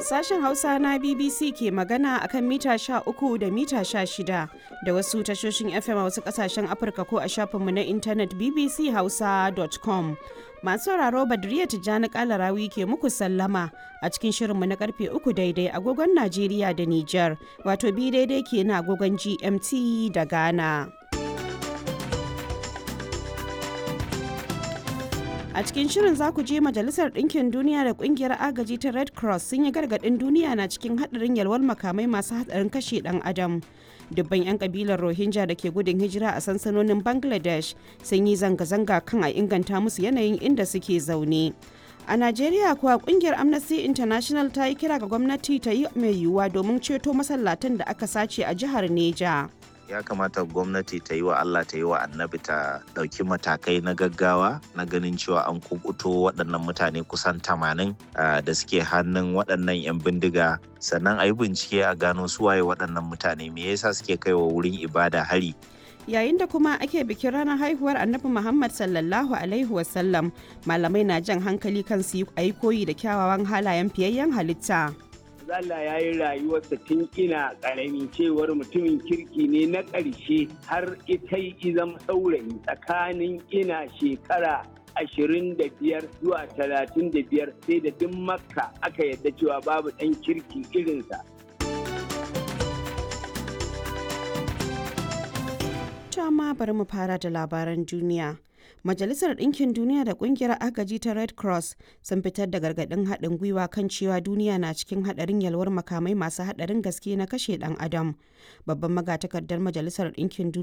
Sashen Hausa na BBC ke magana akan mita 13 da mita 16 da wasu tashoshin FM a wasu kasashen Afirka ko a shafinmu na intanet bbchausa.com. Masu sauraro Badriya Tijjani Kalarawi ke muku sallama a cikin shirinmu na karfe 3 daidai agogon Najeriya da Nijar, wato bi daidai ke na agogon GMT da Ghana. A cikin shirin za ku je Majalisar Ɗinkin Duniya da Ƙungiyar Agaji ta Red Cross sun yi gargaɗin duniya na cikin haɗarin yalwar makamai masu haɗarin kashe ɗan adam. Dubban 'yan ƙabilar Rohingya da ke gudun hijira a sansanonin Bangladesh sun yi zanga-zanga kan a inganta musu yanayin inda suke zaune. A Najeriya kuwa kungiyar Amnesty International ta yi kira ga gwamnati ta yi mai yiwuwa domin ceto masallatan da aka sace a jihar Neja. ya kamata gwamnati ta yi wa Allah ta yi wa annabi ta ɗauki matakai na gaggawa na ganin cewa an kukuto waɗannan mutane kusan tamanin da suke hannun waɗannan 'yan bindiga sannan a yi bincike a gano suwaye waɗannan mutane me yasa suke kai wa wurin ibada hari yayin da kuma ake bikin ranar haihuwar annabi muhammad sallallahu alaihi wasallam malamai na jan hankali kan su yi koyi da kyawawan halayen fiyayyen halitta Allah ya yi rayuwarsa tun ina ƙarami cewar mutumin kirki ne na ƙarshe har ita yi zama saurayi tsakanin ina shekara ashirin da biyar zuwa talatin da biyar sai da duk makka aka yadda cewa babu ɗan kirki irinsa. ma bari mu fara da labaran duniya. Majalisar Ɗinkin Duniya da Ƙungiyar Agaji ta Red Cross sun fitar da gargaɗin haɗin gwiwa kan cewa duniya na cikin haɗarin yalwar makamai masu haɗarin gaske na kashe ɗan adam. Babban magatakardar Majalisar Ɗinkin Duniya